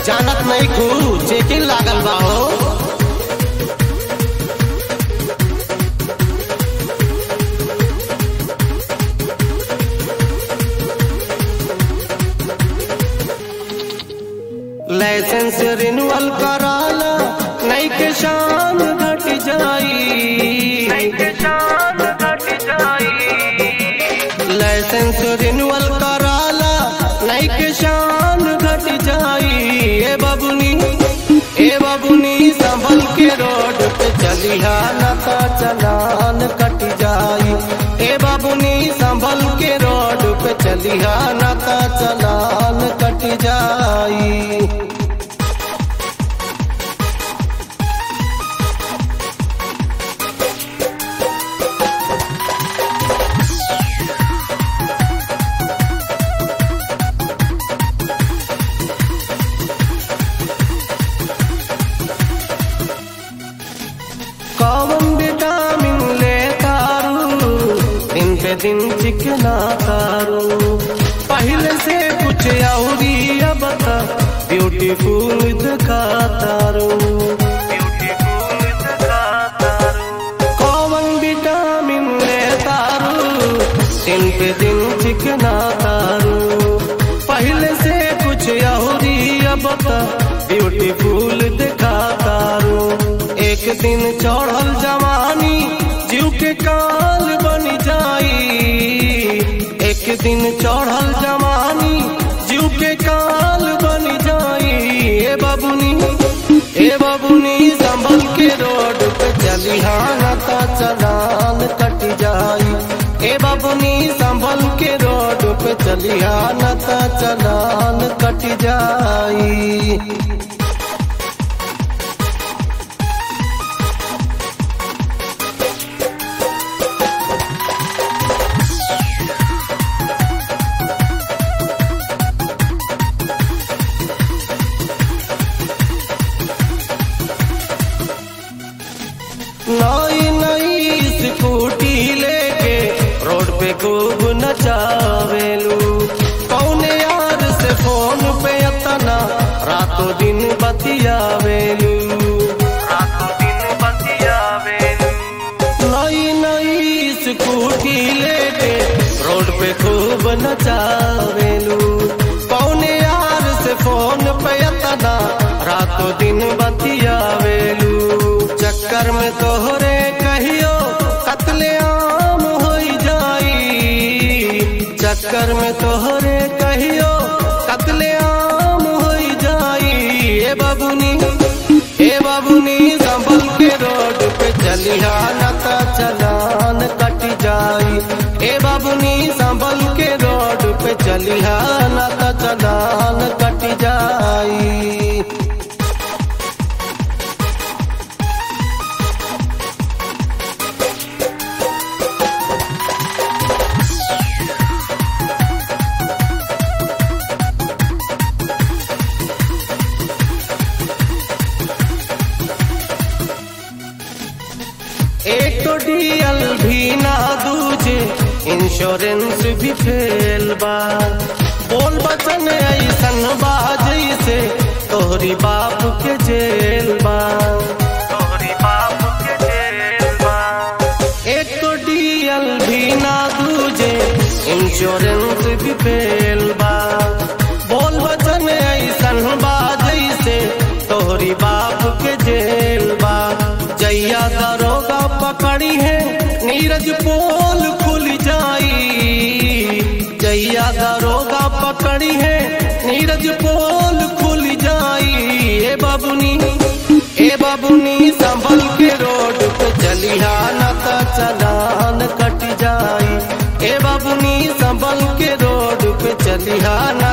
जानत नहीं खू चेकिंग लागल बा हो लाइसेंस रिन्यूअल कराला नहीं के शान घट जाई लाइसेंस रिन्यूअल कराला नहीं के शान घट जाई ए बाबुनी ए बाबुनी संभल के रोड पे चलिहा नता चलान कट जाई ए बाबुनी संभल के रोड पे चलिहा नता चलान कट जाई कौन विटामिन ले तारू दिन पे दिन चिकना तारू पहले से कुछ औरी अब तक ब्यूटीफुल दिखा तारू कौन विटामिन ले तारू दिन पे दिन चिकना तारू पहले से कुछ औरी अब तक ब्यूटीफुल दिखा तारू एक दिन चढ़ल जवानी जीव के काल बन जाई एक दिन चढ़ल जवानी जीव के काल बन जाई ए बाबुनी ए बाबुनी संभल के रोड पे चलिहा नता चलान कट जाई ए बाबुनी संभल के रोड पे चलिहा नता चलान कट जाई नई नई स्कूटी लेके रोड पे खूब नचावेलू कौने यार से फोन पे अतना रातों दिन बतियावेलू रातों दिन बतियावेलू नई नई स्कूटी लेके रोड पे खूब नचावेलू कौने यार से फोन पे अतना रातों दिन बतियावेलू चक्कर में तोहरे कहियो कतले आम हो जाई चक्कर में तोहरे कहियो कतले आम हो जाई ए बाबुनी ए बाबुनी संभल के रोड पे चलिहा नता चलान कट जाई ए बाबुनी संभल के रोड पे चलिहा नता चलान कट जाई एक तो डीएल भी ना दूजे इंश्योरेंस भी फेल बा बोल बचन ऐसन बाजई से तोहरी बाप के जेल बा तोहरी बाप के जेल बा एक तो डीएल भी ना दूजे इंश्योरेंस भी फेल बा बोल बचन ऐसन बाजई से तोहरी बाप के जेल बा जैया दरोगा पकड़ी है नीरज पोल खुल जाई जैया दरोगा पकड़ी है नीरज पोल खुल जाई ए बाबुनी ए बाबुनी संभल के रोड पे चलिहा नता चलान कट जाई ए बाबुनी संभल के रोड पे चलिहा